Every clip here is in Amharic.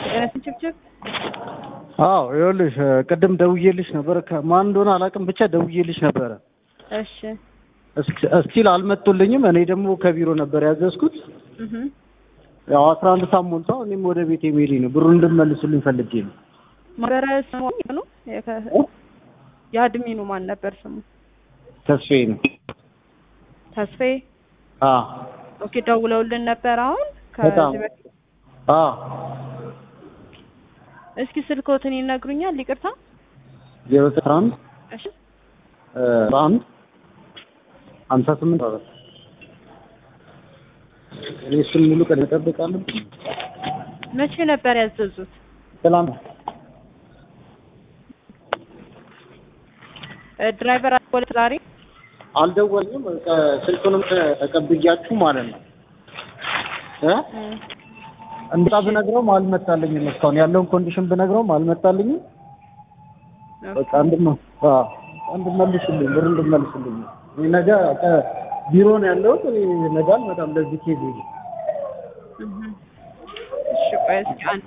ጤናችን ችብችብ አዎ ይኸውልሽ ቅድም ደውዬልሽ ነበር። ከማን እንደሆነ አላውቅም፣ ብቻ ደውዬልሽ ነበረ። እሺ እስቲል አልመጡልኝም። እኔ ደግሞ ከቢሮ ነበር ያዘዝኩት። እህ ያው አስራ አንድ ሰዓት ሞልቷል። እኔም ወደ ቤት የሚሄድ ነው። ብሩን እንድመልሱልኝ ፈልጌ ነው። ማህበረ ስሙ ነው የአድሚኑ ማን ነበር ስሙ? ተስፋዬ ነው። ተስፋዬ አ ኦኬ ደውለውልን ነበር አሁን በጣም ከዚህ በፊት አ እስኪ ስልኮትን ይነግሩኛል ይቅርታ ዜሮ አስራ አንድ እሺ አንድ ሀምሳ ስምንት አራት እኔ እሱን ሙሉ ቀን እጠብቃለሁ። መቼ ነበር ያዘዙት ትላንት እ ድራይቨር አልደወለ ዛሬ አልደወልኝም። ከ- ስልኩንም ተቀብያችሁ ማለት ነው እ እ እንዳ ብነግረውም አልመጣልኝም። እስካሁን ያለውን ኮንዲሽን ብነግረውም አልመጣልኝም። በቃ እንድመ አዎ እንድመልሱልኝ ብር እንድመልሱልኝ እኔ ነገ ቀ- ቢሮ ነው ያለሁት። እኔ ነገ አልመጣም ለዚህ ኬዝ ይዤ እህ እሺ ቆይ እስኪ አንድ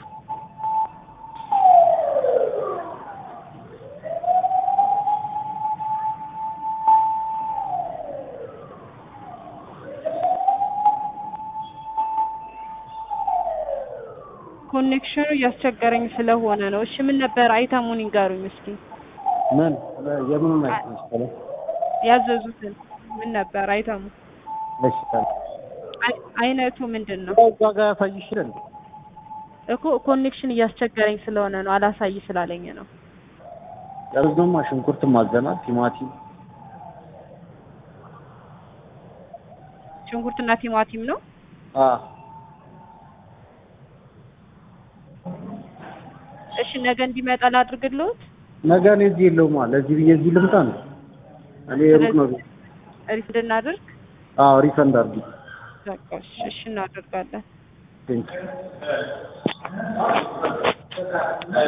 ኮኔክሽኑ እያስቸገረኝ ስለሆነ ነው። እሺ ምን ነበር አይተሙን ይንገሩኝ እስኪ ምን የምኑን አይነት መሰለህ ያዘዙትን ምን ነበር አይተሙ በሽታ አይ- አይነቱ ምንድን ነው እዛ ጋር ያሳይሽ ይላል። እኮ ኮኔክሽን እያስቸገረኝ ስለሆነ ነው አላሳይ ስላለኝ ነው። ያዝነውማ ሽንኩርት ማዘናል፣ ቲማቲም ሽንኩርትና ቲማቲም ነው። አ እሺ ነገ እንዲመጣ ላድርግልዎት። ነገ እኔ እዚህ የለውም አለ እዚህ ብዬ እዚህ ልምጣ ነው እኔ ሩቅ ነው። ሪፍ እንድናደርግ አዎ ሪፈንድ አድርጊ። በቃ እሺ እሺ እናደርጋለን። ቴንክ